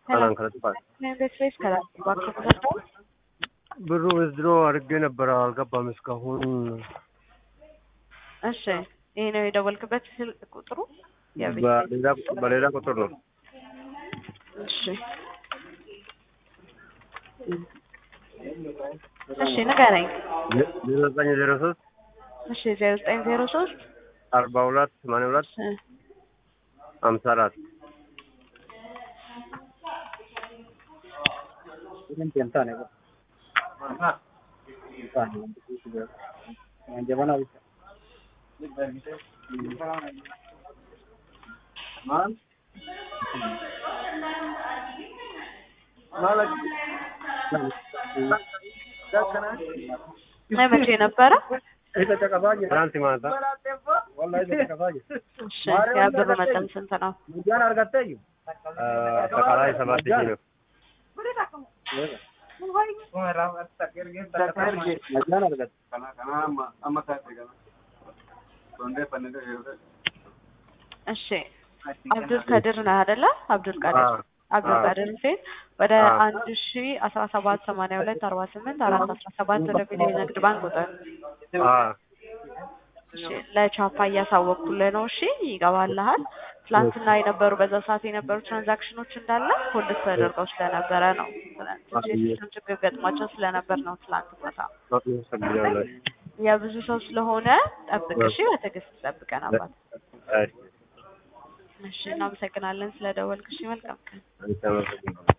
ሰላም ከለጥፋል ስፔስ ከላባቸው ተሰርተው ብሩ ወዝድሮ አድርጌ ነበረ አልገባም እስካሁን። እሺ ይሄ ነው የደወልክበት ስልክ ቁጥሩ? የቤት በሌላ በሌላ ቁጥር ነው። እሺ እሺ ንገረኝ። ዜሮ ዘጠኝ ዜሮ ሶስት እሺ ዜሮ ዘጠኝ ዜሮ ሶስት አርባ ሁለት ሰማንያ ሁለት ሀምሳ አራት መቼ ነበረ? ትናንት ማታ እሺ የብር መጠን ስንት ነው? አጠቃላይ ሰባት ሺህ ነው። እሺ አብዱል ከድር ነህ አይደለ? አብዱል ቀድር አዎ። አብዱል አዎ። ቀድር ሁሴን ወደ አዎ። አንድ ሺ አስራ ሰባት ሰማንያ ሁለት አርባ ስምንት አራት አስራ ሰባት ወደ ሚሊዮን ንግድ ባንክ ቁጥር አዎ። እሺ ለቻፓ እያሳወቅኩልህ ነው። እሺ ይገባልሃል። ትላንትና የነበሩ በዛ ሰዓት የነበሩ ትራንዛክሽኖች እንዳለ ሆልድ ተደርገው ስለነበረ ነው። ትንሽ የሲስተም ችግር ገጥሟቸው ስለነበር ነው ትላንት ማታ። አመሰግናለሁ። የብዙ ሰው ስለሆነ ጠብቅ እሺ። በትዕግስት ጠብቀን አባት። እሺ፣ እሺ እናመሰግናለን ስለደወልክ። እሺ መልካም ቀን። አመሰግናለሁ።